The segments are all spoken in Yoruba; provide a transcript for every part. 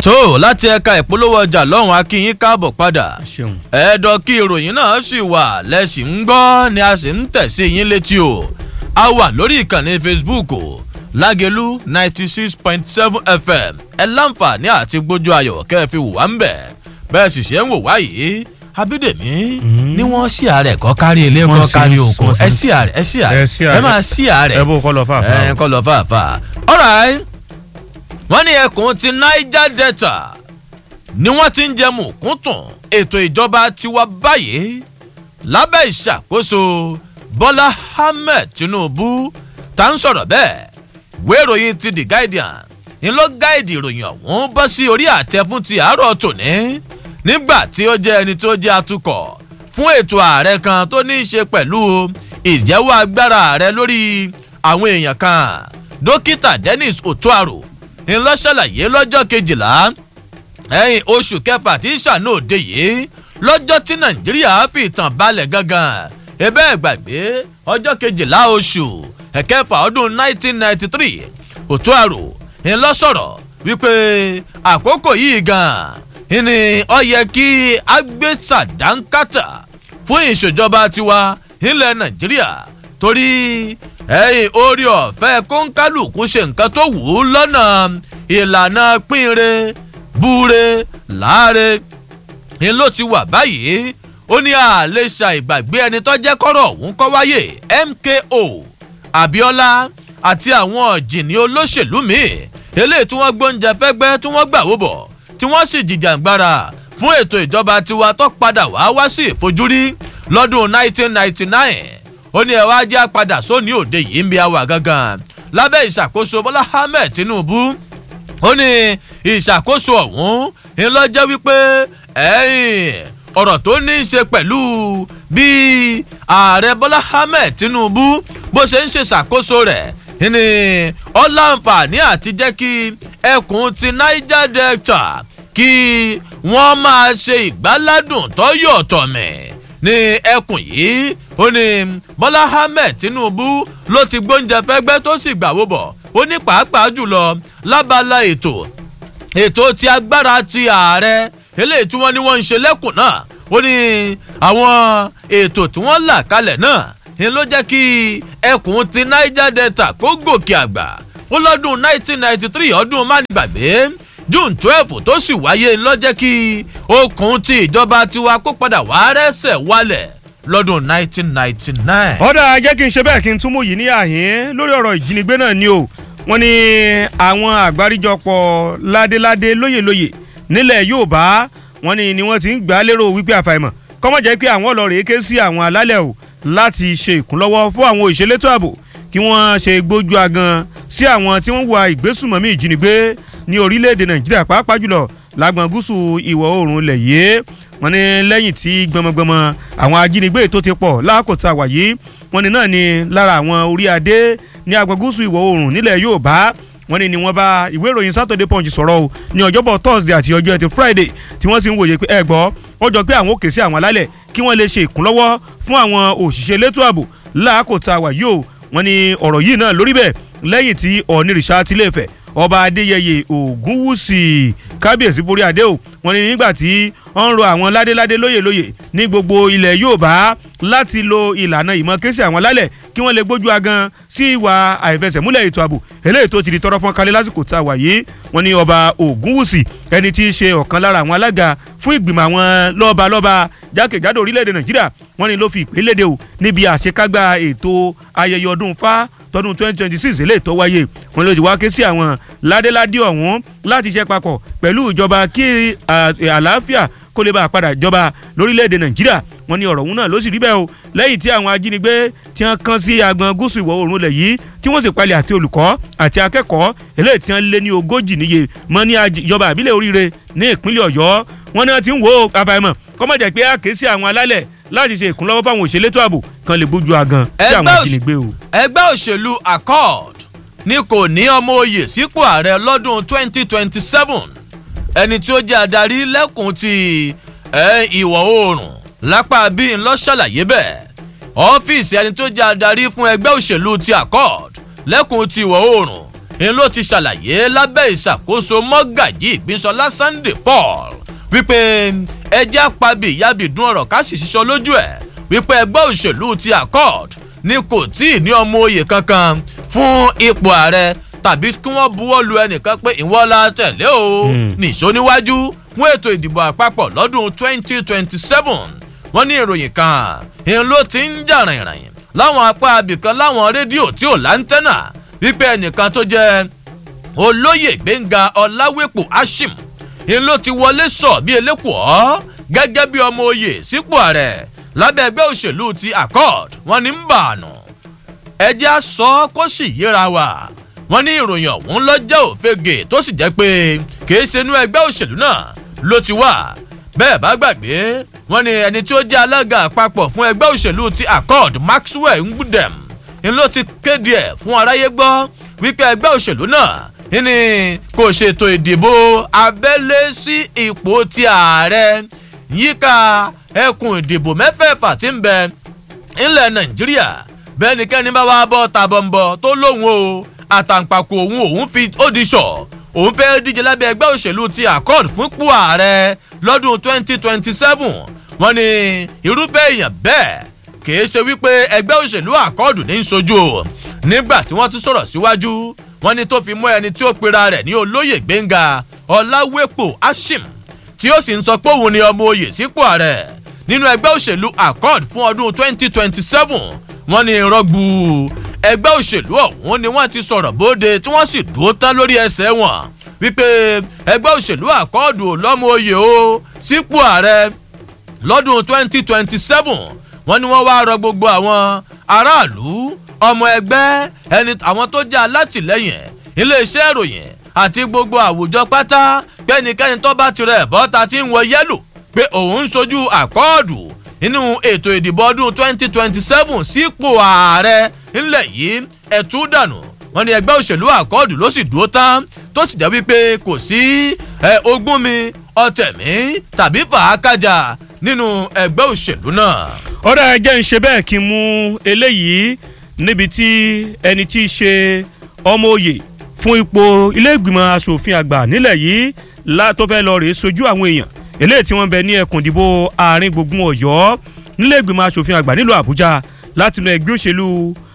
tó láti ẹ̀ka ìpolówó ọjà lọ́hùn akínyín káàbọ̀ padà ṣeun. ẹ̀ẹ́dọ̀ kí ìròyìn náà sì wà lẹ́sìn ń gbọ́ ni a sì ń tẹ̀sí yín létí o a wà lórí ìkànnì facebook o lágẹ̀lú ninety six point seven fm ẹ láǹfààní àti gbójú ayọ̀ kẹ́ ẹ fi wò wá ń bẹ̀ bẹ́ẹ̀ sì ṣe ń wò wá yìí abídèmí ni wọ́n sí ààrẹ kọ́ kárí ilé Wọ́n kọ́ sí, kárí wọ́n sí, oko wọ́n sí. ẹ sí ààrẹ ẹ sí ààrẹ Ẹ sí ẹ ààrẹ. máa sí ààrẹ ẹ bó kọ́ lọ fàáfàá. ẹ kọ́ lọ fàáfà. alright wọ́n ní ẹkùn ti niger delta ni wọ́n ti ń jẹ mùkúntùn ètò ìjọba tiwa báyìí lábẹ́ ìṣàkóso bọ́lá ahmed tinubu tá ń sọ̀rọ̀ bẹ́ẹ̀ ìwé ìròyìn ti the guardian ni ló gáìdì ìròyìn ọ̀hún bọ́ sí orí àtẹ fún ti àárọ̀ tòní nígbà tí ó jẹ́ ẹni tó jẹ́ atukọ̀ fún ètò ààrẹ kan tó ní í ṣe pẹ̀lú ìjẹ́wọ́ agbára ààrẹ lórí àwọn èèyàn kan dókítà dennis otuaro ńlọ ṣàlàyé lọ́jọ́ kejìlá ẹ̀yìn oṣù kẹfà tí ṣàánú òde yìí lọ́jọ́ tí nàìjíríà fi ìtàn balẹ̀ gangan ebe gbàgbé ọjọ́ kejìlá oṣù ẹ̀kẹfà ọdún 1993 otuaro ńlọ sọ̀rọ̀ wípé àkókò yìí gan ni ọ yẹ kí agbésàdánkátà fún ìṣèjọba tiwa nílẹ̀ nàìjíríà torí ẹ̀yìn orí ọ̀fẹ́ kóńkálùkù ṣe nǹkan tó wù ú lọ́nà ìlànà pínre búre láre ni ló ti wà báyìí ó ní àlè ṣàìgbàgbé ẹni tó jẹ́ kọ́rọ̀ ọ̀hún kọ́ wáyé mko abiola àti àwọn ọ̀jìnì olóṣèlú míì eléyìí tí wọ́n gbóúnjẹ fẹ́gbẹ́ tí wọ́n gbà wó bọ̀ tí wọ́n sì jìjàǹgbara fún ètò ìjọba tiwa tó padà wá wá sí ìfojúrí lọ́dún 1999 ó ní ẹ wá jẹ́ padà sóní òde yìí ń bí àwà gangan lábẹ́ ìṣàkóso bọ́lá ahmed tinubu ó ní ìṣàkóso ọ̀hún ńlọ́jẹ́ wípé ẹ̀yìn ọ̀rọ̀ tó ní í ṣe pẹ̀lú bí ààrẹ bọ́lá ahmed tinubu bó ṣe ń ṣe ṣàkóso rẹ̀ ní ọ̀làǹfààní àti jẹ́ kí ẹkùn ti niger delta kí wọ́n máa ṣe ìgbáládùn tó yọ̀ tọ̀mẹ̀ ní ẹkùn yìí ó ní bọ́lá ahmed tinubu ló ti gbóúnjẹ fẹ́gbẹ́ tó sì gbàwó bọ̀ ó ní pàápàá jùlọ lábala ètò ètò ti agbára ti ààrẹ eléyìí tí wọ́n ní wọ́n ń ṣe lẹ́kùn náà ó ní àwọn ètò tí wọ́n là kalẹ̀ náà ni ló jẹ́ kí ẹkùn ti niger delta kó gòkè àgbà ó lọ́dún 1993 ọdún mánigbàgbé june twelve tó sì wáyé ló jẹ́ kí okùn ti ìjọba tiwa kó padà wá rẹ́sẹ̀ wálẹ̀ lọ́dún 1999. ọ̀dà jẹ́ kí n ṣe bẹ́ẹ̀ kí n túmọ̀ yìí ní àhín lórí ọ̀rọ̀ ìjínigbé náà ni o wọ́n ní àwọn àgbáríjọpọ̀ ládéládé lóyèlóyè nílẹ̀ yorùbá wọ́n ní ni wọ́n ti ń gbà á lérò wípé àfàìmọ̀ kọ́mọ̀ jẹ́ pé àwọn ọlọ́rẹ̀ ké sí àwọn alálẹ̀ o láti ṣe ìkúnlọ́wọ́ fún àwọn òṣèlétò ààbò kí wọ́n ṣe gbójú agan sí àwọn tí wọ́n wà ìgbésùmọ̀mí ìjínigbé ní orílẹ̀-èdè nàìjíríà pàápàá jùlọ lágbọ̀n gúúsù ìwọ̀ oòrùn ilẹ̀ yìí wọ́n ní lẹ́yìn tí gbọmọgbọmọ àwọn ajínigbé tó ti pọ̀ láàkótá wà yìí wọ́n ní náà ni lára àwọn orí adé ní agbọ̀n gúúsù ìwọ̀ oòrùn nílẹ̀ yorùbá wọ́n ní ni wọ́n bá ìwé ìròyìn saturday punch sọ̀rọ̀ o ní ọjọ́bọ̀ thursday àti ọjọ́ ẹtì friday tí wọ́n sì ń wòye pé ẹ gbọ́ ó jọ pé àwọn òkè sí àwọn alálẹ̀ kí wọ́n lè ṣe ìkúnlọ́wọ́ fún àwọn òṣìṣẹ́ elétò ààbò láàkótá wà yìí o wọ́n ní ọ̀rọ̀ yìí náà lórí bẹ́ẹ̀ lẹ́yìn tí ọ̀nìrìṣà tilẹ̀fẹ̀ ọba adéyẹyẹ ògúnwùsì kábíyèsí borí adé o wọ́n ní nígbà tí wọ́n ń ro àwọn ládéládé lóyè lóyè ní gbogbo ilẹ̀ yorùbá láti lo ìlànà ìmọ̀ kéṣì àwọn lálẹ̀ kí wọ́n lè gbójú agan sí ìwà àìfẹsẹ̀múlẹ̀ ètò ààbò eléyìí tó ti di tọrọ fún kalẹ̀ lásìkò tá a wà yìí wọ́n ní ọba ògúnwùsì ẹni tí í ṣe ọ̀kan lára àwọn alága fún ìgbìmọ̀ àwọn lọ́balọ́ba jákèjádò orílẹ̀-èdè nàìjíríà wọ́n ní ló fi ìpè léde o níbi àṣekágbá ètò ayẹyẹ ọdún fá tọdún twenty twenty six eléyìí tó wáyé wọn ló ti wá ké sí àwọn ládéládé ọ̀hún láti ṣe papọ̀ pẹ̀lú ìjọba kí àlàáfíà kó lè bá a padà jọba lórílẹ̀‐èdè nàìjíríà wọn ní ọ̀rọ̀ ọ̀hún náà ló sì rí bẹ́ẹ̀ o lẹ́yìn tí àwọn ajínigbé tí wọ́n kán sí agbọn gúúsù ìwọ̀ oòrùn lẹ̀ yìí tí wọ́n sì palẹ̀ àti olùkọ́ àti akẹ́kọ̀ọ́ eléyìí tí wọ́n lé ní ogójì níye mọ́ ní ìjọba àbílẹ̀ oríire ní ìpínlẹ̀ ọ̀yọ́ wọn náà ti ń wo àfàìmọ̀ kọ́mọ̀jẹ̀ pé a kè sí àwọn alálẹ̀ láti ṣe ìkúnlọ́wọ́ fáwọn òṣèlétò ààbò kan lè bójú agan sí àwọn ajínigbé o. ẹgbẹ́ òṣèlú accord ní kò ní ọmọ oyè sípò ààrẹ lọ́dún 2027 ẹni tí ó jẹ́ adarí lẹ́kùn ti ìwọ̀ oòrùn lápá bíi ńlọ ṣàlàyé bẹ́ẹ̀ ọ́fíìsì ẹni tó jẹ́ adarí fún ẹgbẹ́ òṣèlú ti accord lẹ́kùn ti ìwọ̀ oòrùn ń ló ti ṣàlàyé lábẹ́ ìṣàkóso mọ́gàjì ìpínsọlá sunday paul wípé ẹjẹ́ àpabì ìyábìdún ọ̀rọ̀ ká sì ṣiṣọ́ lójú ẹ̀ wípé ẹgbẹ́ òṣèlú ti accord ni kò tí ì ní ọmọ oyè kankan fún ipò ààrẹ tàbí kí wọ́n buwọ́ lu ẹnìkan pé ìwọ la tẹ̀lé o nìṣó níwájú fún ètò ìdìbò àpapọ̀ lọ́dún 2027 wọ́n ní ìròyìn kan ìhun ló ti ń jà rìnrìn láwọn apá abìkan láwọn rédíò tí ò láńtẹ́nà wípé ẹnìkan tó jẹ́ olóyè gbẹ̀ngà ọ̀làwépò ashim ìhun ló ti wọlé sọ bí elékùọ́ gẹ́gẹ́ bí ọmọ oyè sípò ààrẹ lábẹ́ ẹgbẹ́ òṣèlú ti accord wọ́n ní ń bà ànú ẹjẹ́ á sọ kó sì yíra wa wọ́n ní ìròyìn ọ̀hún lọ́jọ́ òfegè tó sì jẹ́ pé kìí ṣe inú ẹgbẹ́ òṣèlú náà ló ti wà bẹ́ẹ̀ bá gbàgbé wọ́n ní ẹni tí ó jẹ́ alága àpapọ̀ fún ẹgbẹ́ òṣèlú ti accord maxwell ngbudem ni ló ti kéde ẹ̀ fún aráyé gbọ́ wípé ẹgbẹ́ òṣèlú náà ní kò ṣètò ìdìbò abẹ́lé sí ipò ti ààrẹ yíká ẹkùn ìdìbò mẹ́fẹ̀ẹ̀fà tí ń bẹ ńlẹ̀ nàìjíríà bẹ́ẹ̀ nìkẹ́ni bá wá bọ́ tàbọ̀nbọ̀ tó lóhùn o àtàǹpàkò òun òun fi ó di sọ òun fẹ́ díje lábẹ́ ẹgbẹ́ òṣèlú ti accord fúnpò ààrẹ lọ́dún 2027 wọ́n ní irúfẹ́ èèyàn bẹ́ẹ̀ kìí ṣe wípé ẹgbẹ́ òṣèlú accord ní í sojú o nígbà tí wọ́n tún sọ̀rọ̀ síwájú wọ́n ní tó fi mú ẹni tí ó pera rẹ̀ ní olóyè gbẹ̀ngà ọ̀làwépò ashim tí ó sì ń sọ pé òun ni ọmọ oyè sípò ààrẹ nínú ẹgbẹ́ òṣèlú accord fún ọdún 2027 wọ́n ní rọ́gbù ẹgbẹ́ òṣèlú ọ̀hún ni wọ́n ti sọ̀rọ̀ bóde tí wọ́n sì dúró tán lórí ẹsẹ̀ wọn wípé ẹgbẹ́ òṣèlú àkọọ́dù lọ́mọ oyè o sípò ààrẹ lọ́dún 2027 wọ́n ní wọ́n wá rọ gbogbo àwọn aráàlú ọmọ ẹgbẹ́ ẹni àwọn tó jẹ́ alátìlẹ́yìn iléeṣẹ́ ìròyìn àti gbogbo àwùjọ pátá pẹ́nikẹ́ni tó bá tirẹ̀ bọ́ta tí ń wọ yẹ́lò pé òun ń sojú àkọọ́dù nínú ètò ìdìbò ọdún 2027 sípò ààrẹ ńlẹ̀ yìí ẹ̀tú dànù wọn ni ẹgbẹ́ òṣèlú àkọọ́dù ló sì dúró tán tó sì jẹ́ wípé kò sí ogún mi ọ̀tẹ̀ mi tàbí fàákàjà nínú ẹgbẹ́ òṣèlú náà. ọ̀rọ̀ ẹ jẹ́ ń ṣe bẹ́ẹ̀ kí n mú eléyìí níbi tí ẹni tí í ṣe ọmọ òye fún ipò ilé ìgbìmọ̀ asòfin àgbà nílẹ̀ yìí tó fẹ́ lọ rèé sojú àwọn èèyàn eléyìí tí wọ́n bẹ ní ẹkùn ìdìbò àárín gbùngbùn ọ̀yọ́ nílé ìgbìmọ̀ asòfin àgbà nílùú àbújá láti inú ẹgbẹ́ òṣèlú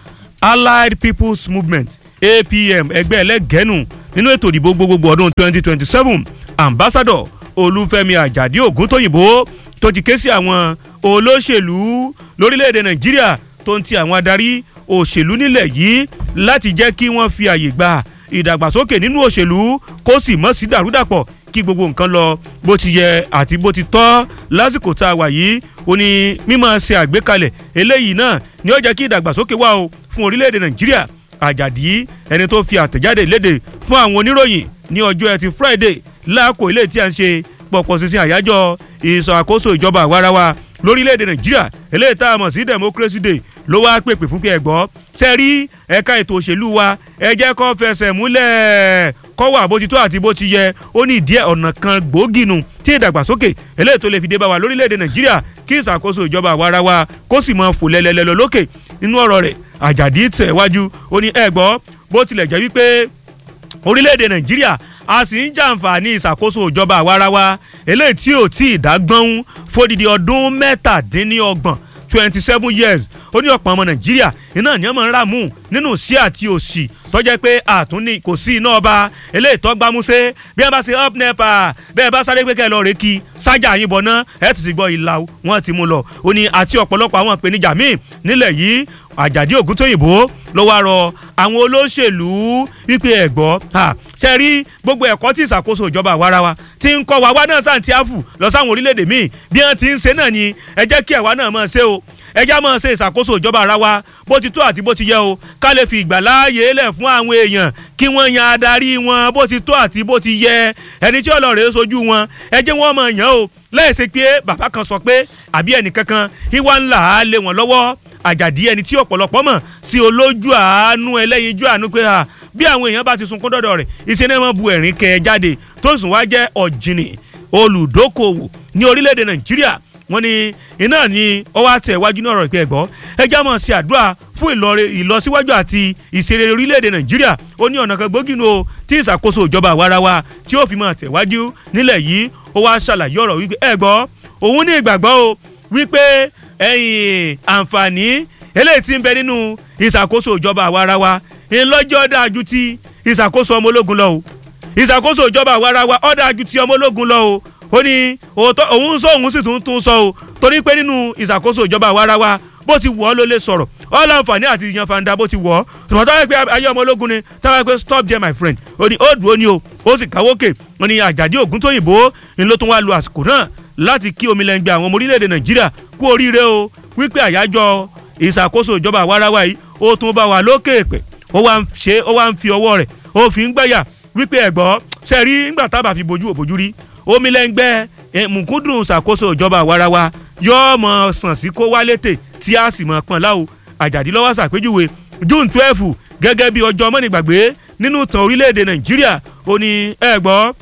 allied people's movement apm ẹgbẹ́ ẹlẹ́gẹ̀ẹ́nù nínú ètò ìdìbò gbogbogbò ọdún 2027 ambassador olúfẹ́mi àjàdí ògúntóyìnbó tó ti ké sí àwọn olóṣèlú lórílẹ̀‐èdè nàìjíríà tó ń ti àwọn adarí òṣèlú nílẹ̀ yìí láti jẹ́ kí wọ́n fi àyè gba ìdàgbàsókè nínú òṣèlú kó sì mọ́ sí dàrúdàpọ̀ kí gbogbo nǹkan lọ bó ti yẹ àti bó ti tọ́ lásìkò tá a wà yìí ó ní mímọ́ ṣe àgbékalẹ̀ eléyìí náà ni ó jẹ́ kí ìdàgbàsókè wà o fún orílẹ̀-èdè nàìjíríà àjàdí ẹni tó fi àtẹ̀jáde léde fún àwọn oníròyìn ní ọjọ́ ẹtì friday láàkó ilé tí a ń ṣe pọ̀pọ̀ sísìn àyájọ́ ìṣàkóso ìjọba àwarawa lórílẹ̀‐èdè nàìjíríà eléyìí tá a mọ̀ sí democracy day ló wá pèpè fún pé ẹ gbọ́ ṣe rí ẹ̀ka ètò òṣèlú wa ẹ jẹ́ kó fẹsẹ̀ múlẹ̀ kó wà bó ti tó àti bó ti yẹ ó ní ìdí ọ̀nà kan gbòógì nù tí ìdàgbàsókè eléyìí tó lè fi dé bá wa lórílẹ̀‐èdè nàìjíríà kí ìṣàkóso ìjọba àwarawa kó sì mọ fò lẹ́lẹ́lẹ́lọ lókè nínú ọ̀rọ̀ rẹ̀ àjàdí tẹ̀ wájú ó ní ẹ gbọ́ bó tilẹ̀ jẹ́ wípé orílẹ̀-èdè nàìjíríà a sì ń jàǹfààní ìṣàkóso ìjọba àwarawa eléyìí tí ò tí ì dágbọ́n fódìdí ọdún mẹ́tàdínlọ́gbọ̀n twenty seven years ó ní ọ̀pọ̀ ọmọ nàìjíríà iná ní ọmọ ńlá mú nínú sí àti òsì tọ́jẹ́ pé àtúní kò sí iná ọba eléyìí tó gbámúsé bí wọ́n bá ṣe up nepa bẹ́ẹ̀ bá sáré pé kẹ́ ẹ lọ rè kí sájà yín bọ̀ ná ẹ̀ tún ti gbọ́ ìlà wọn ti mú lọ ó ní àti ọ̀pọ̀lọpọ̀ àwọn ìpèníjà míì nílẹ̀ yìí àjàdí ògúntóyìnbó ló wá rọ àwọn olóṣèlú wípé ẹ̀gbọ́ ṣe rí gbogbo ẹ̀kọ́ tí ìṣàkóso ìjọba àwarawa ti ń kọ́ wa wá náà santiago lọ sáwọn orílẹ̀-èdè míì bí wọ́n ti ń ṣe náà ni ẹ jẹ́ kí ẹ̀wá náà máa ṣe o ẹ já máa ṣe ìṣàkóso ìjọba ara wa bó ti tó àti bó ti yẹ o ká lè fi ìgbà láàyè lẹ̀ fún àwọn èèyàn kí wọ́n yan adarí wọn bó ti tó àti bó ti yẹ ẹni tí ọlọ́rẹ̀ sojú wọn ẹ jẹ́ wọ́n máa yàn o lẹ́ẹ̀sẹ̀ pé bàbá kan sọ pé àbí ẹnìkankan ìwà ńlá á lé wọn lọ́wọ́ àjàdí ẹni tí ọ̀pọ̀lọpọ̀ mọ̀ sí olójú àánú ẹlẹ́yinjú àánú pé ha bí àwọn èèyàn bá ti sunkún dọ́dọ̀ rẹ̀ iṣẹ́ náà máa bu ẹ̀rín kẹ jáde tó sùn wá jẹ́ ọ̀jìnì olùdókòwò ní orílẹ̀-èdè nàìjíríà wọ́n ní iná ni ó wá tẹ̀ wájú náà rọ̀ ìpẹ́ ẹ̀gbọ́ ẹjẹ́ mọ̀ sí àdúrà fún ìlọsíwájú àti ìṣeré orílẹ̀-èdè nàìjíríà ó ní ọ̀nà kan gbòógì nù o tí ìṣàkóso ìjọba àwarawa tí ó fi máa tẹ̀wájú nílẹ̀ yìí ó wá ṣàlàyé ọ̀rọ̀ wípé ẹ̀gbọ́ òun ní ìgbàgbọ́ o wípé ẹ̀yìn àǹfààní eléyìí tí ń bẹ nínú ìṣàkóso ìjọba àwarawa ńlọ́jọ́ dáa ju ti ìṣàkóso ọmọ ológun lọ o ìṣàkóso ìjọba àwarawa ó dáa ju ti ọmọ ológun lọ o ó ní òun sọ òun sì tún tún sọ o torí pé nínú ìṣàkóso ìjọba àwarawa bó ti wọ̀ ọ́ ló lè sọ̀rọ̀ ọ́ láǹfààní àti yan fanda bó ti wọ̀ ọ́ tòmọ̀ táwọn ẹgbẹ́ ayé ọmọ ológun ni táwọn ẹgbẹ́ stop there my friend ó ní ó dùn ó ní o ó sì káwókè ó ní àjàdí ògún tóyìnbó ni ló tún wá lu àsìkò náà láti kí omi lẹ́ngbẹ́ àwọn ọmọ orílẹ̀-èdè nàìjíríà kú oríire o wípé àyájọ́ ìṣàkóso ìjọba àwarawa yìí ó tún bá wà lókè pẹ̀ ó wá ń ṣe ó wá ń fi ọwọ́ rẹ̀ ó fi ń gbẹ̀yà wípé ẹ̀gbọ́ sẹ́rí ńgbà tábà fi bojú òbojú rí omi lẹ́ngbẹ́ mùkúndùn ṣàkóso ìjọba àwarawa yóò mọ̀ sàn sí kó wá létè tí a sì mọ̀ pọ̀n láwo àjàdí lọ́wọ́ ṣàpèjúwe june twelve gẹ́gẹ́ bí ọjọ́ mọ́nìgbàgbé nínú ìtàn orílẹ̀-èdè nàìjíríà ó ní ẹ̀gbọ́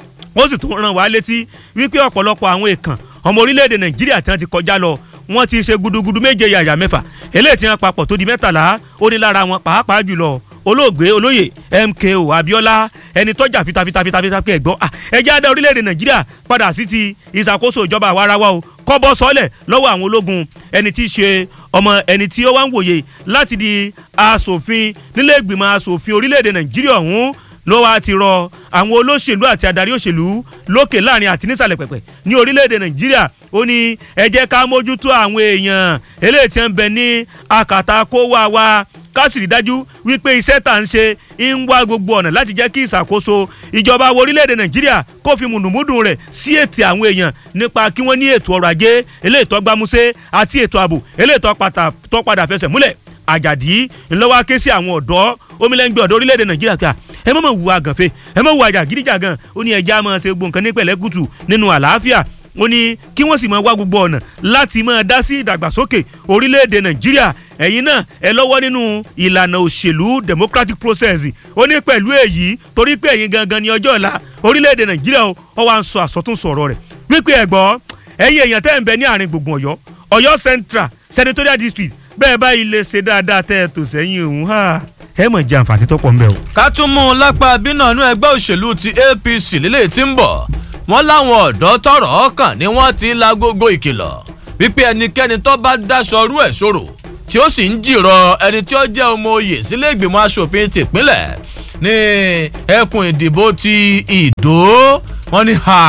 ó sì tún ràn wá létí wípé ọ̀pọ̀lọpọ̀ àwọn èèkàn ọmọ orílẹ̀-èdè nàìjíríà tí wọ́n ti kọjá lọ wọ́n ti ṣe gudugudu méje yàyà mẹ́fà eléyìí tí wọ́n papọ̀ tó di mẹ́tàlá ó ní lára wọn pàápàá jùlọ olóògbé olóyè mko abiola ẹni tọ́jà fitafitafitafita pé ẹ̀gbọ́n ẹjẹ́ adá orílẹ̀-èdè nàìjíríà padà sí ti ìṣàkóso ìjọba àwarawa o kọ́bọ́ sọ́lẹ̀ lọ́wọ́ àwọn ológun ẹni tí í ṣe ọmọ ẹni tí ó wá ń wòye láti di asòfin nílé ìgbìmọ̀ asòfin orílẹ̀-èdè nàìjíríà ọ̀hún ló wá ti rọ àwọn olóṣèlú àti adarí òṣèlú lókè láàrin àti nísàlẹ̀ pẹ̀pẹ̀ ní orílẹ̀-èdè nàìjíríà ó ní ẹ jẹ́ ká mójútó àwọn èèyàn eléyìí tí ń bẹ ní akàtà kó wá wa ká sì rí dájú wípé iṣẹ́ tà ń ṣe ń wá gbogbo ọ̀nà láti jẹ́ kí ìṣàkóso ìjọba orílẹ̀-èdè nàìjíríà kó fi mùdùmùdù rẹ̀ sí ètò àwọn èèyàn nípa kí wọ́n ní ètò ọrọ̀ ajé eléyìí tó gbámúsé àti ètò ààbò eléyìí tó padà fẹsẹ̀ múlẹ̀ àjàdí ńlọ́wọ́ ké sí àwọn ọ̀dọ́ omilẹ́ngbẹ́ ọ̀dọ́ orílẹ̀-èdè nàìjíríà ká ẹ mọ̀ mọ̀ wù àgànfẹ́ ẹ mọ̀ wù àjàgídíjàgàn ó ní ẹja máa ṣe gbọ̀ǹkan ní pẹ̀lẹ́kùtù nínú àlàáfíà ó ní kí wọ́n sì máa wá gbogbo ọ̀nà láti máa dá sí ìdàgbàsókè orílẹ̀-èdè nàìjíríà ẹ̀yin náà ẹ lọ́wọ́ nínú ìlànà òṣèlú democratic process ó ní pẹ̀lú èyí torí pé ẹ̀yin gangan ní ọjọ́ ọ̀la orílẹ̀-èdè nàìjíríà ó wá ń sọ àsọtúnsọ ọ̀rọ̀ rẹ̀ wípé ẹ̀gbọ́ ẹ̀yin èèyàn tẹ́ ń bẹ ní àárín gbùngbùn ọ̀yọ́ ọ̀yọ́ central senatorial district bẹ́ẹ̀ báyìí lè ṣe dáadáa tẹ́ ẹ tò sẹ́yìn òun ẹ mọ̀ jẹ́ àǹfààní tó pọ̀ ń bẹ̀ o. ká tún mú un lápá bínú ẹgbẹ́ òṣèlú ti apc lílé tí ń bọ̀ wọ́n láwọn ọ̀dọ́ tọrọ ọkàn ni wọ́n ti ń la gógó ìkìlọ̀ wípé ẹnikẹ́ni tó bá dáṣọ rú ẹ̀ ṣòro tí ó sì ń jìrọ̀ ẹni tí ó jẹ́ ọmọ oyè sílé ìgbìmọ̀ asòfin tìpínlẹ̀ ní ẹkùn ìdìbò ti ìdó wọ́n ní ha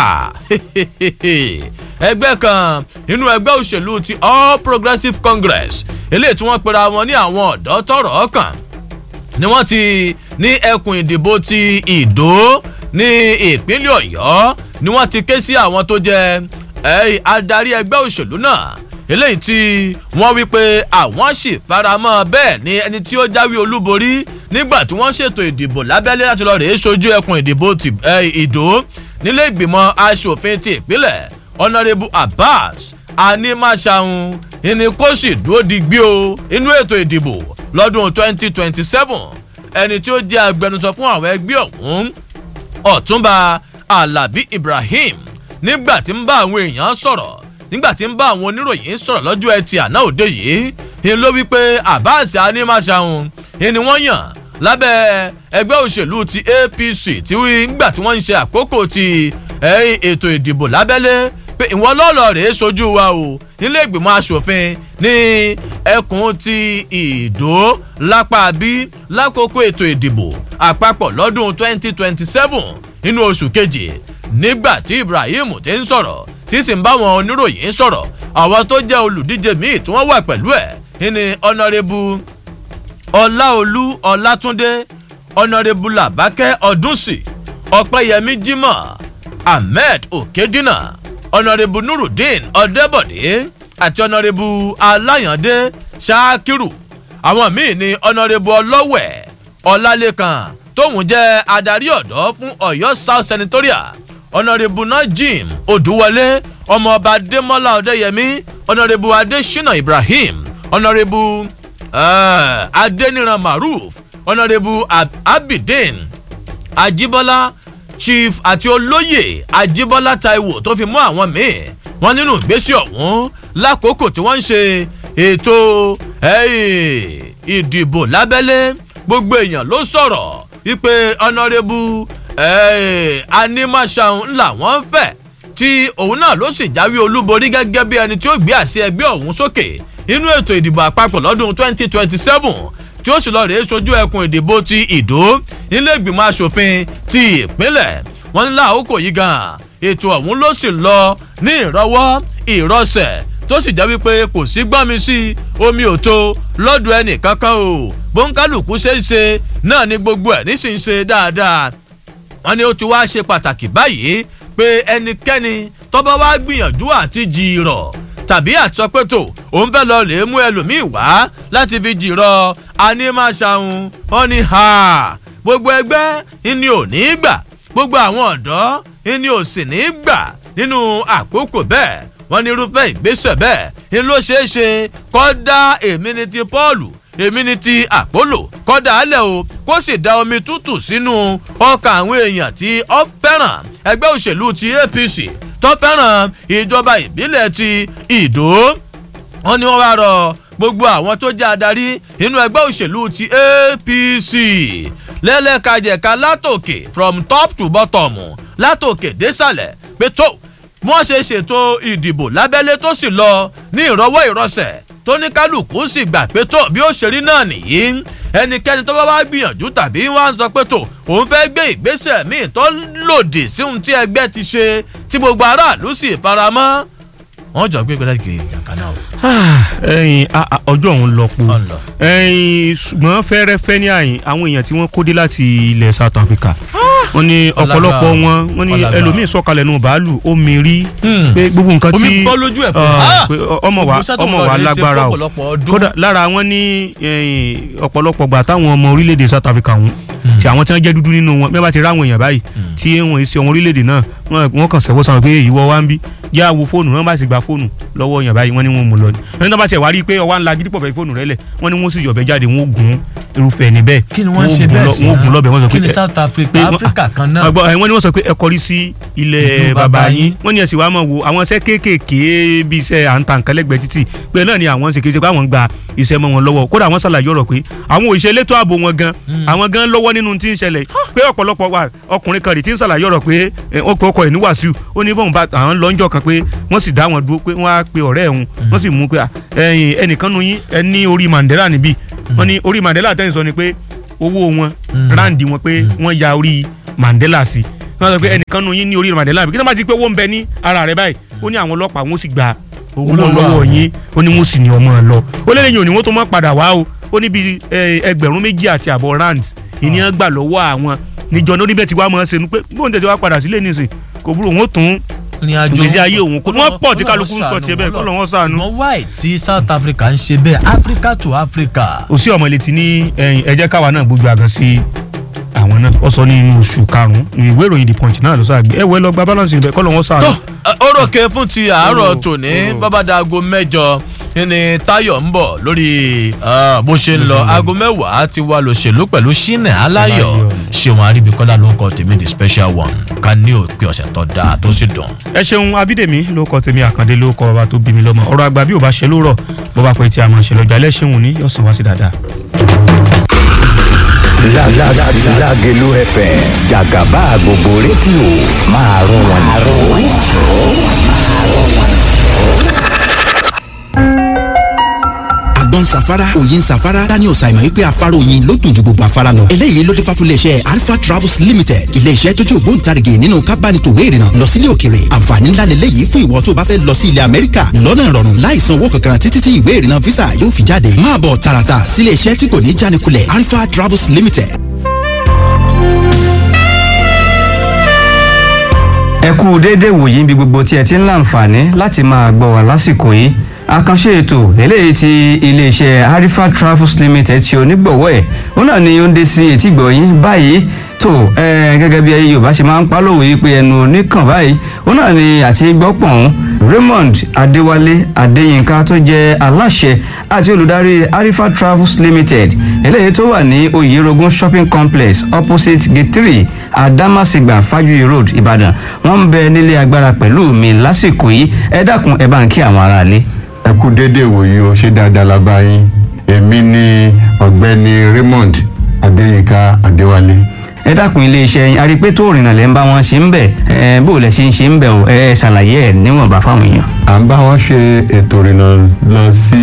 ẹgbẹ́ kan nínú ẹgbẹ́ òṣèlú ti all progressives congress eléyìí tí wọ́n pera wọn ní àwọn ọ̀dọ́ tọrọ ọkàn ni wọ́n ti ní ẹkùn ìdìbò ti ìdó ní ìpínlẹ̀ ọ̀yọ́ ni wọ́n ti ké sí àwọn tó jẹ́ adarí ẹgbẹ́ òṣèlú náà eléyìí tí wọ́n wí pé àwọn sì faramọ́ bẹ́ẹ̀ ni ẹni tí ó jáwé olúborí nígbà tí wọ́n ṣètò ìdìbò lábẹ́lé láti lọ rèé sojú ẹkùn ìdìbò ìdó nílé ìgbìmọ̀ asòfin ti ìpínlẹ̀ honourable abbas animasahun ìní kó sì dúró digbí o inú ètò ìdìbò lọ́dún twenty twenty seven ẹni tí ó jẹ́ agbẹnusọ fún àwọn ẹgbẹ́ ọ̀hún ọ̀túnba alabi ibrahim nígbà tí ń bá àwọn èèyàn sọ̀rọ̀ nígbà tí ń bá àwọn oníròyìn sọ̀rọ̀ lọ́jọ́ ẹtì àná òde yìí ń ló wípé abbas animasahun ìní wọ́n yàn lábẹ́ ẹgbẹ́ òṣèlú ti apc tí nígbà tí wọ́n ń ṣe àkókò ti ètò ìdìbò lábẹ́lé pé ìwọ lọ́ọ̀lọ́ rèé sojú wa o nílé ìgbìmọ̀ asòfin ní ẹkùn ti ìdó lápá bí lákòókò ètò ìdìbò àpapọ̀ lọ́dún 2027 nínú oṣù kejì nígbà tí ibrahim ti ń sọ̀rọ̀ tí sì ń bá wọn oníròyìn sọ̀rọ̀ àwọn tó jẹ́ olùdíje míì tí wọ́n wà pẹ̀lú ẹ̀ ní ọ̀nàrẹ́bù ọláolú ọlátúndé ọ̀nàrẹ́bù làbákẹ́ ọdúnsì ọ̀pẹ́yẹmí jimoh ahmed okedina ọ̀nàrẹ́bù nurudeen ọ̀dẹ́bọ̀dé àti ọ̀nàrẹ́bù aláyàndé ṣáàkìrù àwọn míì ní ọ̀nàrẹ́bù ọlọ́wẹ̀ ọ̀làlẹ́kan tóun jẹ́ adarí ọ̀dọ́ fún ọ̀yọ́ south senatorial ọ̀nàrẹ́bù najim odúwọlé ọmọọba adémọlá ọ̀dẹ́yẹmí ọ̀nàrẹ́bù adésínà ibrahim ọ̀nàrẹ́bù uh, adéníran maruf ọ̀nàrẹ́bù abidin ajibola chief àti olóyè ajibola taiwo tó fi mú àwọn míì wọn nínú ìgbésẹ̀ ọ̀hún lákòókò tí wọ́n ń ṣe ètò ìdìbò lábẹ́lé gbogbo èèyàn ló sọ̀rọ̀ wípé ọ̀nàrẹ́bù animaṣahun ńlá wọn fẹ́ tí òun náà ló sì jáwé olúborí gẹ́gẹ́ bí ẹni tí ó gbé àṣẹ ẹgbẹ́ ọ̀hún sókè nínú ètò ìdìbò àpapọ̀ lọ́dún 2027 tí ó sì lọ rèé sojú ẹkùn ìdìbò ti ìdó nílé ìgbìmọ̀ asòfin ti ìpínlẹ̀ wọn ní láàkókò yìí gan ètò ọ̀hún ló sì lọ ní ìrọwọ́ ìrọsẹ̀ tó sì jẹ́ wípé kò sí gbọ́nmi sí omi ò tó lọ́dọ̀ ẹnì kankan o bóńkálùkù ṣe é ṣe náà ni gbogbo ẹ̀ nísìnyí ṣe dáadáa wọn ni ó ti wá ṣe pàtàkì báyìí pé ẹnikẹ́ni tọ́ba wá gbìyànjú àti jìrọ̀ tàbí àtọ́pẹ́tò òun fẹ́ lọ lè mú ẹlòmíì wá láti fi jìrọ̀ anímàṣàhùn wọn ni ha gbogbo ẹgbẹ́ ìní ò ní gbà gbogbo àwọn ọ̀dọ́ ìní ò sì ní gbà nínú àkókò bẹ́ẹ̀ wọ́n ní irúfẹ́ ìgbésẹ̀ bẹ́ẹ̀ ni ló ṣeé ṣe kọ́ dá èmi ní ti pọ́ọ̀lù èmi ní ti àpólò kọ́dà álẹ̀ o kó sì da omi tútù sínú ọkàn àwọn èèyàn tí ó fẹ́ràn ẹgbẹ́ òṣèlú ti apc tó fẹ́ràn ìjọba ìbílẹ̀ ti ìdó wọn ni wọ́n wá rọ gbogbo àwọn tó jẹ́ adarí inú ẹgbẹ́ òṣèlú ti apc lẹ́lẹ́kajẹ̀ka látòkè from top to bottom látòkè désàlẹ̀ pé tó wọ́n ṣe ṣètò ìdìbò lábẹ́lé tó sì lọ ní ìrọwọ́ ìrọsẹ̀ tó ní kálukú sì gbà pé tó bí ó ṣe rí náà nìyí ẹnikẹ́ni tó bá wá gbìyànjú tàbí wọ́n á sọ pé tó òun fẹ́ gbé ìgbésẹ̀ míì tó lòdì sí ohun tí ẹgbẹ́ ti ṣe tí gbogbo aráàlú sì faramọ́ wọ́n jọ gbé gbẹdẹ kiri jàǹkánná o. ẹyin ọjọ́ òun lọ po Ọ̀nà. ẹyin ṣùgbọ́n fẹ́rẹ́fẹ́ ní àyìn àwọn èèyàn tí wọ́n kó dé láti ilẹ̀ south africa wọ́n ní ọ̀pọ̀lọpọ̀ Ọlágbà. wọn wọ́n ní Ọlágbà. ẹlòmíín sọ̀kalẹ̀ nù bàálù ó mi rí Hmm. pé gbogbo nǹkan tí Omi bọ́ lójú ẹ̀ pé, ah, ah! pé ọmọ wa Gbogbo iṣẹ́ tó ọmọ lọ wa rèé ṣe lágbára o fọ́pọ̀lọpọ̀ ọdún. kódà lára wọn ní ẹyin, ọ̀pọ̀lọpọ̀ gbà táwọn ọmọ orílẹ̀-èdè south africa wọn tí àwọn tí wọ́n jẹ́ dúdú nínú wọn bí wọ́n bá ti ráwọn èèyàn báyìí tí wọ́n ṣe ọmọ orílẹ̀-èdè náà wọ́n- wọ́n kàn sẹ́wọ́ sáwọn pé ìwọ wa ń bí yá wo fóònù wọ́n bá sì gba fóònù lọ́wọ́ èèyàn báyìí wọ́n ní wọ́n mú lọ ni ẹni tó bá tiẹ̀ wá rí i pé ọwọ́ ńlá gidi pọ̀ fẹ́ fóònù rẹ lẹ̀ wọ́n ní wọ́n sì yọ̀bẹ jáde wọ́n ó gun irúfẹ́ ẹni bẹ́ẹ̀ kí ni wọ́n ń ṣe ó gun bẹ́ẹ̀ lọ- sí wọ́n ó gun lọ́bẹ̀ wọ́n sọ kí pé ni ẹ- south africa pé wọ́n- africa kan náà ọgbọ́n ẹ̀ wọ́n ní wọ́n sọ pé ẹ kọrí sí ilẹ̀ Ìlú bàbá bàbá yín yín. wọ́n ní ẹ sì wá máa wo àwọn iṣẹ́ kéékèèké bíi iṣẹ́ à ń ta nǹkan lẹ́gbẹ̀ẹ́ títì pé náà ni àwọn ń ṣe kí ṣe pé àwọn ń gba iṣẹ́ mọ́ wọn lọ́wọ́ kódà wọ́n ṣàlàyé ọ̀rọ̀ pé àwọn òṣìṣẹ́ elétò ààbò wọn gan àwọn gan lọ́wọ́ nínú tí ń ṣẹlẹ̀ pé ọ̀pọ̀lọpọ̀ wa ọkùnrin kan rè tí ń ṣàlàyé ọ̀rọ̀ pé ẹ, ó pe ọkọ ẹ̀ ní wàsíù ó ní bọ́n bá àwọn lọ́njọ́ kan pé wọ́n sì dá wọn dúró pé wọ́n á pe ọ̀rẹ́ ẹ̀hún wọ́n sì mú pé à, ẹ̀yin ẹnìkan nu yín ẹ ní orí Mandela níbí wọ́n ní orí Mandela tẹ́yìn sọ ni pé owó wọn ráǹdì wọn pé wọ́n ya orí Mandela sí wọ́n sọ pé ẹnìkan nu yín ní orí Mandela bí kí wọ́n bá ti pé owó ń bẹ ní ara rẹ̀ báyìí ó ní àwọn ọlọ́pàá wọn ó sì gba owó lọ́wọ́ lọ́wọ́ àwọn. yín ó ní wọ́n sì ní ọmọ ẹ lọ ó lé lẹ́yìn òní wọ́n tó mọ́ padà wá o ó ní bíi ẹ, ẹgbẹ̀rún méjì àti àbọ̀ rand ìníyàn gbà lọ́wọ́ àwọn níjọ ní oníbẹ̀ tí wàá mọ̀ ọ́ sẹ́nu pé bóun tètè wá padà sílé nísìn kò burú òun ó tún ní àjò ìgbésí ayé òun kò wọ́n pọ̀ tí kálukú ń sọ tiẹ̀ bẹ́ẹ̀ kọ́ lọ́wọ́ sànú. ṣùgbọ́n wáì tí south africa ń ṣe bẹ́ẹ̀ africa to africa. òsì ọmọlétí ní ẹ̀yìn ẹ jẹ́ káwa náà gbójú àgàn sí àwọn náà ó sọ ní inú oṣù karùn-ún ìwé ìròyìn the punch náà ló sọ àgbẹ̀ ẹ wọ ẹ lọ gba balance ibẹ̀ kọ́ lọ́wọ́ sànú. tó orókè fún ti àárọ̀ Oró, tòní oró. bábàdàgò mẹ́jọ ní tayo ń bọ̀ lórí ah, bó ṣe ń lọ aago mẹ́wàá ti wà lòṣèlú pẹ̀lú ṣínà aláyọ̀ Aláyọ̀. ṣéwọn aríbikọ́lá ló kọ́ tèmi the special one ká ní òpin ọ̀sẹ̀ tó dáa tó sì dùn. ẹ ṣeun abídèmí ló kọ tèmi àkàndé ló kọ ọba tó bí mi lọ́mọ ọ̀rọ̀ àgbà bí ò bá ṣe ló rọ̀ bó bá pẹ́ tí a máa ṣe lọ́jọ́ alẹ́ ṣeun ní yóò sàn wá sí dáadáa. La la la Lágelú FM jàgàbá gbogbo rédíò máa rún wọn jù. àgbọn safara òyin safara daniel simon wípé afárá oyin ló dùn ju gbogbo afárá lọ. eléyìí ló dé fáfún iléeṣẹ́ alpha travels limited iléeṣẹ́ tó jẹ́ ògbóǹtarìgì nínú kábánitòwé ìrìnnà lọ sílé òkèrè àǹfààní ńlá lélẹ́yìí fún ìwọ tó bá fẹ́ lọ sí ilẹ̀ amẹ́ríkà lọ́nà ìrọ̀rùn láì san owó kankan títí tí ìwé ìrìnnà visa yóò fi jáde máa bọ̀ tààràtà sílé iṣẹ́ tí kò ní jánikulẹ̀ alpha travels limited ẹ kú déédéé wòyí níbi gbogbo tí ẹ ti ń láǹfààní láti máa gbọ́ wá lásìkò yìí àkànṣe ètò eléyìí tí iléeṣẹ́ harifa travels limited ṣe onígbọ̀wọ́ ẹ̀ òun náà ni ó ń dé sí etí gbọ̀yìn báyìí tó ẹ gẹ́gẹ́ bí yorùbá ṣe máa ń pa lówe yìí pé ẹnu oníkàn báyìí òun náà ni àti gbọ́pọ̀n raymond adéwálé adéyínká tó jẹ́ aláṣẹ àti olùdarí arifa travels limited eléyìí tó wà ní oyerogun shopping complex opposite gate three adamasingba fajuyi road ìbàdàn wọ́n ń bẹ nílé agbára pẹ̀lú mi lásìkò yìí ẹ dákun ẹ bá ń kí àwọn aráalé. ẹ kú déédéé wòye o ṣé dáadáa la bá yín èmi ni ọ̀gbẹ́ni raymond adéyínká adéwálé ẹ dákun iléeṣẹ́ yín a rí i pé tó rìnnà lẹ́ ń bá wọn ṣe ń bẹ̀ ẹ bó lẹ ṣe ń ṣe ń bẹ̀ o ẹ ṣàlàyé ẹ níwọ̀nba fáwọn èèyàn. à ń bá wọn ṣe ètò ìrìnà lọ sí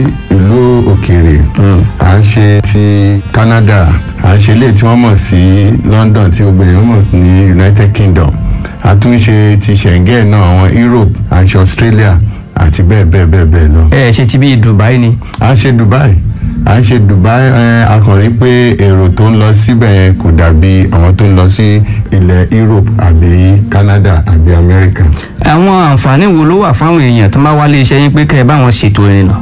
ìlú òkèèrè à ń ṣe ti canada à ń ṣe ilé tí wọ́n mọ̀ sí london tí gbogbo èèyàn mọ̀ ní united kingdom a tún ṣe ti schengen náà àwọn europe à ń ṣe australia àti bẹ́ẹ̀ bẹ́ẹ̀ bẹ́ẹ̀ bẹ́ẹ̀ lọ. ẹ ṣe ti bí dubai ni. à ń ṣe dubai à ń ṣe dubai ẹ a kàn rí pé èrò tó ń lọ síbẹ̀ yẹn kò dàbí àwọn tó ń lọ sí ilẹ̀ europe àbí canada àbí america. àwọn àǹfààní wo ló wà fáwọn èèyàn tó máa wá iléeṣẹ́ yín pé kẹ́ ẹ bá wọn ṣètò ìrìnà.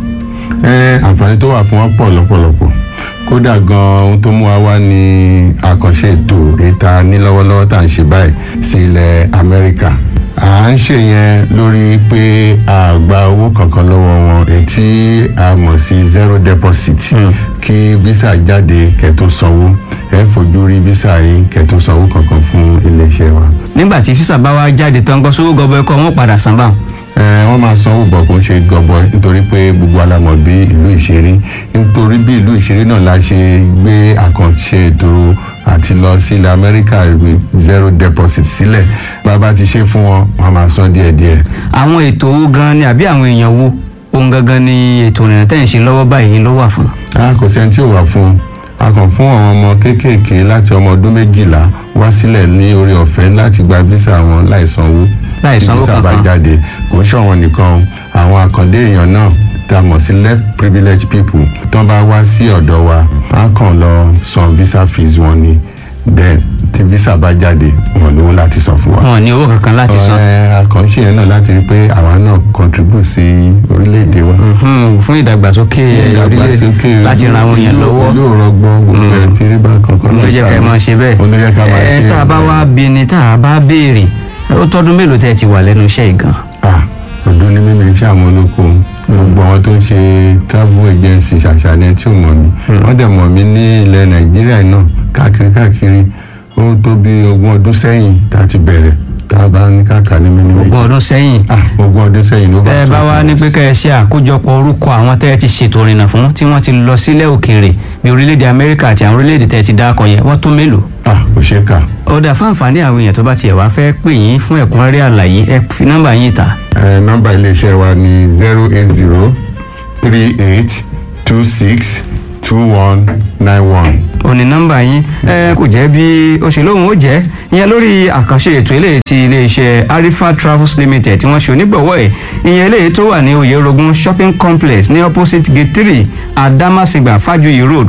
ẹ àǹfààní tó wà fún wọn pọ̀ lọ́pọ̀lọpọ̀ kódà gan ohun tó mú wa wá ní àkànṣe ètò ìta ní lọ́wọ́lọ́wọ́ tá à ń ṣe báyìí sí ilẹ̀ amẹ́ríkà à ń ṣe yẹn lórí pé a gba owó kankan lọ́wọ́ wọn èyí tí a mọ̀ sí zero deposit kí visa jáde kẹ́ tó sanwó ẹ fojú rí visa yìí kẹ́ tó sanwó kankan fún iléeṣẹ́ wa. nígbà tí físà bá wá jáde tán gbọ́ sówó gọbọ ẹkọ wọn padà san báwọn. ẹ wọ́n máa sanwó bọ̀ kó ń ṣe gọbọi nítorí pé gbogbo alamọ̀ bí ìlú ìṣeré nítorí bí ìlú ìṣeré náà la ṣe gbé àkànṣe ètò àti lọ sí ilẹ̀ amẹ́ríkà with zero deposit sílẹ̀ bàbá ti ṣe fún wọn wọ́n máa san díẹ̀díẹ̀. àwọn ètò owó gan ni àbí àwọn èèyàn wo ohun gangan ni ètò ìrìnà tẹ̀ ń ṣe lọ́wọ́ báyìí ló wà fún. a kò sẹ́ni tí ò wà fún un a kàn fún àwọn ọmọ kéékèèké láti ọmọ ọdún méjìlá wá sílẹ̀ ní orí ọ̀fẹ́ láti gba visa wọn láì sanwó Láì tí sanwó visa bá kankan. jáde kò ń ṣọ̀wọ́n nìkan àwọn àkàndé èèyàn náà tá a mọ̀ sí left privileged people tán bá wá sí ọ̀dọ̀ wa á kàn lọ san visa fees wọn ni then tí visa bá jáde wọn lówó láti san fún wa. wọn ò ní owó kankan láti san. Ẹ, àkànṣe yẹn náà láti rí pé àwa náà contribute sí orílẹ̀-èdè wa Mhm, fún ìdàgbàsókè orílẹ̀ láti ran àwọn èèyàn lọ́wọ́ yóò rọgbọ́n gbogbo ẹ̀ tí rí bá kankan ló jẹ́ ká ẹ máa ṣe bẹ́ẹ̀. ó ló jẹ́ ká máa ṣe ẹ tá a bá wá bí ni tá a bá béèrè ó tọ́dún mélòó tẹ́ ẹ ti wà lẹ́nu iṣẹ́ yìí gan. ah ọdún ní mímí iṣẹ́ àwọn olóko gbogbo àwọn tó ń ṣe travel agency ṣàṣàlẹ̀ tí ò mọ̀ mí wọ́n dẹ̀ mọ̀ mí ní ilẹ̀ nàìjíríà náà káàkiri káàkiri ó tó bí ogún ọdún sẹ́yìn tá a ti bẹ̀rẹ̀ tá a bá ní káàkà ní mímí méjì. ogún ọdún sẹ́yìn ah ogún ọdún sẹ́yìn ló bá tẹ́ ẹ bá wá ní pé kẹ́ ẹ ṣe àkójọpọ̀ orúkọ àwọn tẹ́ ẹ ti ṣètò ìrìnà fún tí wọ́n ti lọ sílẹ̀ òkèèrè bí orílẹ̀-èdè amẹ́ríkà àti àwọn orílẹ̀-èdè tẹ́ ẹ ti dákọ̀ yẹn wọ́n tó mélòó. ah kò ṣeé kà ọ̀dà fún àǹfààní àwọn èèyàn tó bá tiẹ̀ wá fẹ́ pè yín fún ẹ̀kúnrẹ́rẹ́ àlàyé ẹ fi nọ́mbà yín ta. ẹ nọ́mbà iléeṣẹ́ wa ní zero eight zero three eight two six two one nine one. òní nọ́mbà yín ẹ kò jẹ́ bí ó ṣe lóhùn ó jẹ́ ìyẹn lórí àkànṣe ètò eléyìí ti iléeṣẹ́ arifa travels limited tí wọ́n ṣe onígbọ̀wọ́ ẹ̀ ìyẹn eléyìí tó wà ní oyerogun shopping complex ní opposite gate three adamasingba fajuyi road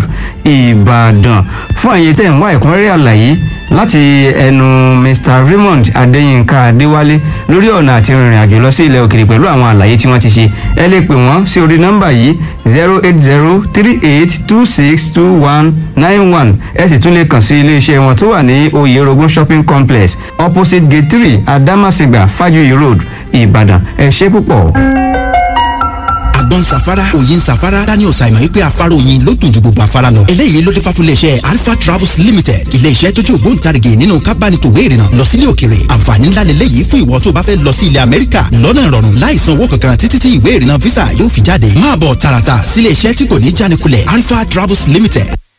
ìbàdàn fún àyè tẹ̀ ń wá ẹ̀kúnrẹ́rẹ́ àlàyé láti ẹnu mr raymond adéyínká adéwálé lórí ọ̀nà àti rìnrìn àjò lọ sí ilẹ̀ òkèèrè pẹ̀lú àwọn àlàyé tí wọ́n ti ṣe ẹ lè pè wọ́n sí orí nọ́mbà yìí zero eight zero three eight two six two one nine one ẹ sì tún lè kàn sí iléeṣẹ́ wọn tó wà ní oyerogun shopping complex opposite gate three adamasingba fajuyi road ìbàdàn ẹ ṣé púpọ̀. àgbọn safara òyin safara daniel simon wípé afárá oyin ló dùn ju gbogbo afárá lọ eléyìí ló dé fáfún iléeṣẹ́ alpha travels limited iléeṣẹ́ tó jẹ́ ògbóǹtarìgì nínú kábánitòwé ìrìnà lọ sílé òkèrè àǹfààní ńlá lélẹ́yìí fún ìwọ tó bá fẹ́ lọ sí ilẹ̀ amẹ́ríkà lọ́nà ìrọ̀rùn láì san owó kankan títí tí ìwé ìrìnà visa yóò fi jáde máa bọ̀ tààràtà sílé iṣẹ́ tí kò ní jánikulẹ̀ alpha travels limited